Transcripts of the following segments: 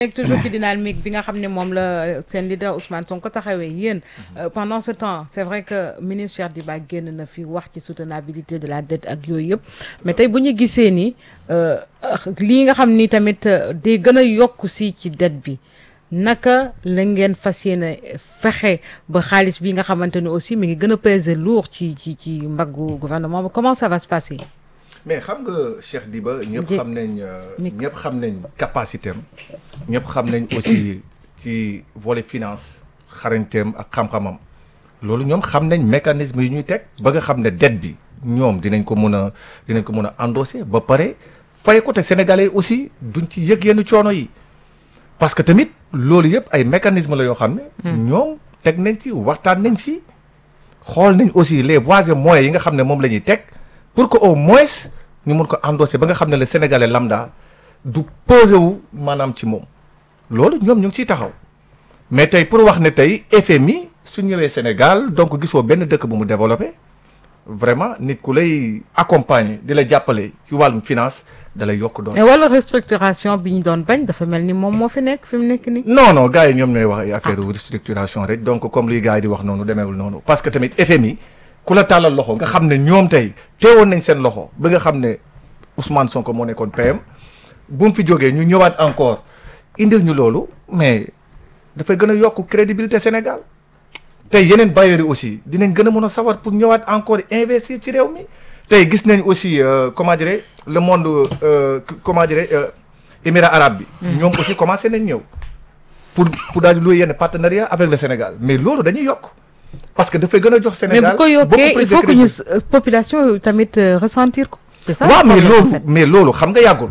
nekk toujours ci dynamique bi nga xam ne moom la seen leader Ousmane Sonko taxawee yéen pendant ce temps c'est vrai que ministre Cheikh Diba génn na fi wax ci soutenabilité de la dette ak yooyu yëpp mais tey bu ñu gisee ni lii nga xam ni tamit day gën a yokk si ci dette bi naka la ngeen fas yéene fexe ba xaalis bi nga xamante ni aussi mi ngi gën a peser lourd ci ci ci mbaggu gouvernement bi comment ça va se passer. mais xam nga Cheikh Diba ñëpp xam nañ ñëpp xam nañ capacité am ñëpp xam nañ aussi ci volet finance xarañteem ak xam-xamam loolu ñoom xam nañ mécanisme yi ñuy teg ba nga xam ne dette bi ñoom dinañ ko mën a dinañ ko mën a endosser ba pare fay ko te sénégalais aussi duñ ci yëg yenn coono yi parce que tamit loolu yëpp ay mécanisme la yoo xam ne ñoom teg nañ ci waxtaan nañ ci xool nañ aussi les voies et moyens yi nga xam ne moom la ñuy teg pour que au moins ñu mun ko endosser ba nga xam ne le sénégalais lambda du posé wu maanaam ci moom loolu ñoom ñu ngi ciy taxaw mais tey pour wax ne tey FMI su ñëwee Sénégal donc gisoo benn dëkk bu mu développé vraiment nit ku lay accompagner di la jàppale ci wàllum finance da lay yokk doon. mais wala restructuration bi ñu doon bañ dafa mel ni moom moo fi nekk fi mu nekk nii. non non gars yi ñoom ñooy wax ay affaire restructuration rek donc comme luy gars yi di wax noonu demeewul noonu parce que tamit FMI. ku la tàllal loxo nga xam ne ñoom tey teewoon nañ seen loxo ba nga xam ne Ousmane Sonko moo nekkoon PM bu mu fi jógee ñu ñëwaat encore indil ñu loolu mais dafay gën a yokk crédibilité Sénégal tey yeneen bailleurs yi aussi dinañ gën a mën a sawar pour ñëwaat encore investir ci réew mi tey gis nañ aussi comment dirais le monde comment dirais émirat arabe bi. ñoom aussi commencé nañ ñëw pour pour daal di louer yenn partenariat avec le Sénégal mais loolu dañuy yokk. parce que dafay gën a jox Sénégal mais bu ko yokkee il faut que ñu population tamit ressentir ko. c'est ça waaw mais loolu mais loolu xam nga yàggul.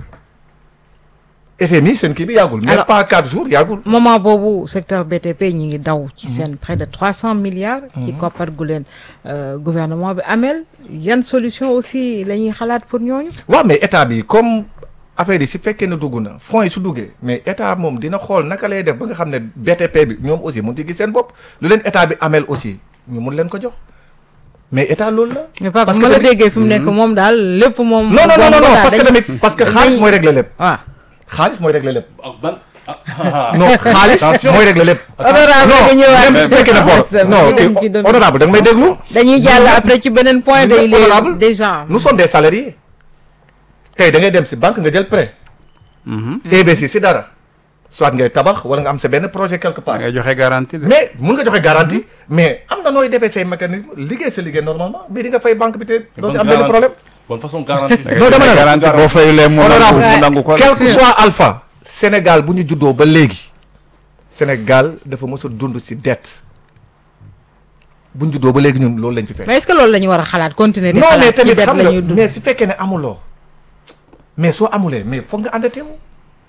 FMI seen kii bi yàggul. mais pas quatre jours yàggul. moment boobu secteur BTP ñi ngi daw. ci seen près de trois cent milliards. ci koppar gu leen gouvernement bi amel yan solution aussi la ñuy xalaat pour ñooñu. waaw mais état bi comme affaire yi si fekkee ne dugg na fonds yi su duggee mais état moom dina xool naka lay def ba nga xam ne BTP bi ñoom aussi mun ci gis seen bopp lu leen état bi amel aussi ñu mun leen ko jox mais état loolu la. mais papa ma la déggee fi mu nekk moom daal lépp moom. non non non non parce que tamit parce que xaalis mooy régler lépp. waaw xaalis mooy régler lépp. ban non xaalis mooy régler lépp. honorable nga ñëwaat même su fekkee ne bor non honorable da nga may déglu. dañuy jàll après ci beneen point day honorable déjà. nous sommes des salariés tey da ngay dem si banque nga jël prêt. investir si dara. soit ngay tabax wala nga am sa benn projet quelque part. ngay joxe garantie de. mais mun nga joxe garantie mais am na nooy defee say mécanisme liggéey sa liggéey normalement mais di nga fay banque bi te doo si am benn problème. bonne façon garantie. non dama ne la garantie boo fayulee mu nangu mu nangu ko. quel que soit alpha. Sénégal bu ñu juddoo ba léegi. Sénégal dafa mës a dund si dette bu ñu juddoo ba léegi ñun loolu lañ fi fekk. mais est-ce que loolu la ñu war a xalaat continuer. di non mais xalaat ci tamit dette xam la nga ñuy dund. mais su fekkee ne amuloo mais soo amulee mais foog nga endetté wu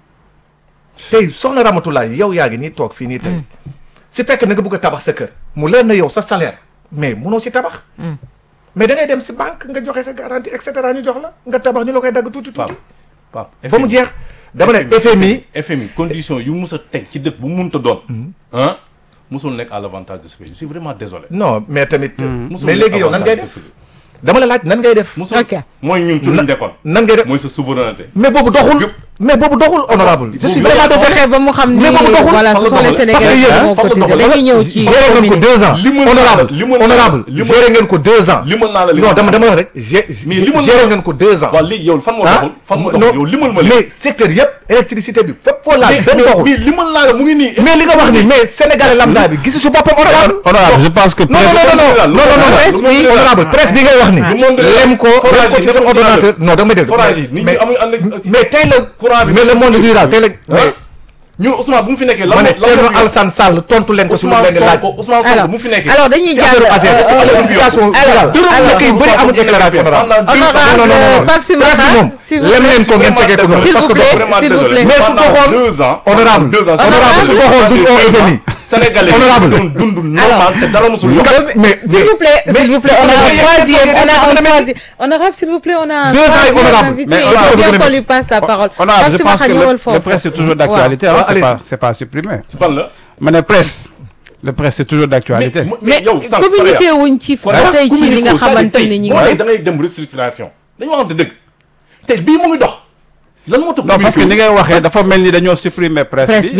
tey soxna Ramatulaay yow yaa ngi nii toog fii nii tey su fekkee na nga bëgg a tabax sa kër mu leer na yow sa salaire mais munoo si tabax mais da ngay dem si banque nga joxe sa garantie et cetera ñu jox la nga tabax ñu la koy dagg tuuti tuuti Pape ba mu jeex dama ne FMI FMI condition yu mus a teg ci dëkk bu mu mënta doon. ah musul nekk à l'avantage de ce pays je suis vraiment désolé. non mais tamit musul mais nekk léegi yow nan ngay avantage de def ce pays. dama la laaj nan ngay def musul Ok. mooy ñun ci luñ dekkoon. nan ngay def mooy sa souveraineté. mais boobu doxul Yëpp. mais boobu doxul honorable je suis Boobu vraiment doxul. désolé fexe ba mu xam ni mais boobu doxul. voilà ce sont les Parce que Sénégalais yéen, qui moo fan la cotisé doxul. dañuy ñëw ci géré ngeen ko deux ans Limal naa la- honorable limal naa la- honorable limal- géré ngeen ko deux ans limal naa la li non ma dama xam. dama wax rek gé Mais limal géré naa- ngeen ko deux ans waaw léegi yow fan moo ah doxul fan moo non, doxul yow limal ma mais secteur yëpp électricité bi fépp foo laal benn mais doxul mais limal naa la mu ngi nii. mais li nga wax ni mais sénégalais lambda bi gisu si boppam honorable honorable je pense que non non non non non non non presse bi honorable presse bi ngay wax ni Le monde de- lem ko lem forage ko yi ci sa dafa ordinateur non dama dégg forage yi nit ñi mais amuñu ànd ak- mais tey la courant bi mais le monde rural tey la mais ñun Ousmane bu mu fi nekkee. lan ma ne moo- lan Thierno moo fi- Alassane Sall tontu leen ko si lu Ousmane leen di laaj Sonko Ousmane Sonko alors bu mu fi nekkee. alors dañuy ci affaire jàll AGS euh, ci euh, éducation alors, rurale dërëm alors, dëkk yu bëri amul déclaration honorable Pendant deux ans, Honorable, non non non Pape Sima presse bi Sarr, moom s'il vous lem plaît. leen ko ngeen tegee ko noonu S'il parce vous que plaît. doxul. s'il vous plaît. Mais su ko Pendant xool deux ans. honorable deux ans. honorable su ko xool duñ ko FMI Sénégalais Honorable. doon dund normal te dara musul yokk. mais S'il vous plaît, s'il vous plaît, on a un mais- troisième, on a un mais- troisième. Honorable, s'il vous plaît, on a un Deux ans et troisième honorable. invité. Mais Il honorable, faut bien vous qu'on avez- lui passe la parole. honorable Pape je Sima pense que Khanyewal le, le foofu. presse c'est toujours Waaw. d'actualité Waaw, hein, c'est allez. pas c'est pas supprimé ci ban la. ma ne presse le presse c'est toujours d'actualité mais yow sànq communiqué wuñ ci ba tey ci li nga xamante ni ñi boo ngi nee da ngay dem restructuration dañu waxante dëgg tey bii mu ngi dox lan moo tax non parce que communiqué ni ngay waxee dafa mel ni dañoo supprimer presse Presse bi